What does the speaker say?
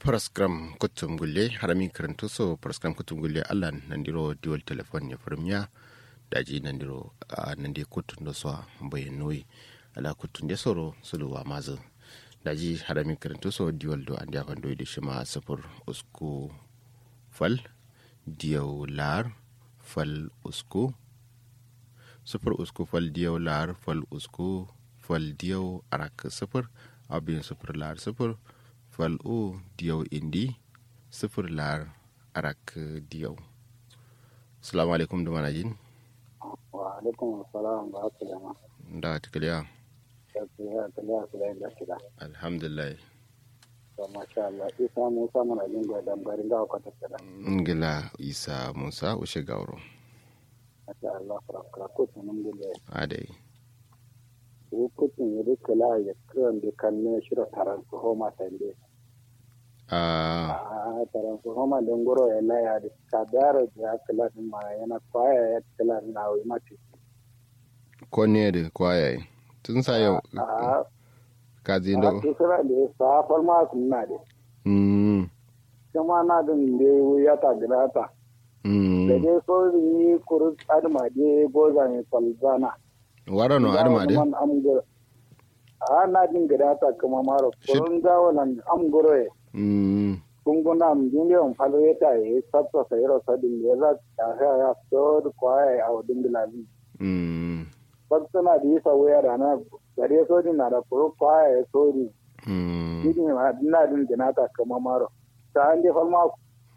paraskram kutum gulle harami karanto so paraskram kutum gulle allah nandiro dual telefon ya firmiya daji nandiro a nandi kutun da so bayan noyi ala kutun da soro suluwa mazu daji harami karanto so dual do an jakan doyi da shi ma safur usku fal diyau lar fal usku sufur usku fal diyau lar fal usku fal diyau arak sufur abin sufur lar sufur fal o diyau indi sufur lar arak diyau salamu alaikum da manajin wa alaikum assalam ba haka jama da tikaliya ya kaliya su da inda shida alhamdulillah to masha Allah isa musa mana jin ga dambarin ga kwata kada ngila isa musa ushe gauro masha Allah farakra ko tunun gele adai ko kutun yadda kala ya kiran da kan ne shira taran su homa tande a a taran su homa don goro ya laya da kadara da kala din ma yana kwaya ya kala na wai mati ko ne da kwayaye tun sa yau a ka zai a da kisira da ya safar ma kunna da mm kuma na din da ya ta gidata da mm dai so yi kuru adma de goza ne falzana warano adama de man am go a na din gida ta kuma maro kurun gawo nan am goro e mm kunguna am dinge on falo yeta e satto sayro sadin de za ta ha ya so ko ai a wadin bilazi mm batsana di sa waya da na gare so din na da kuru ko ai so ni mm din ma na din gina ta kuma maro ta an je falma